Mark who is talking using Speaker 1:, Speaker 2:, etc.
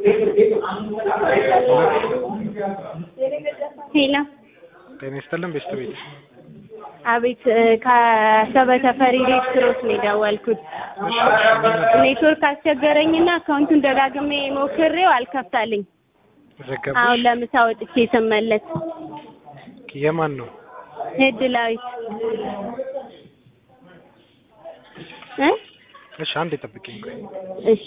Speaker 1: ሄሎ
Speaker 2: ጤና ይስጥልን ቤስት ቤት
Speaker 1: አቤት እ ከአሰበ ተፈሪ ሬስትሮት ነው የደወልኩት። ኔትወርክ አስቸገረኝና አካውንቱን ደጋግሜ ሞክሬው አልከፍታልኝ። አሁን
Speaker 2: ዘገበሽ
Speaker 1: ለምሳ ወጥቼ ስመለስ
Speaker 2: የማን ነው
Speaker 1: እድላዊት እ
Speaker 2: እሺ አንድ ጠብቂኝ ቆይ
Speaker 1: እሺ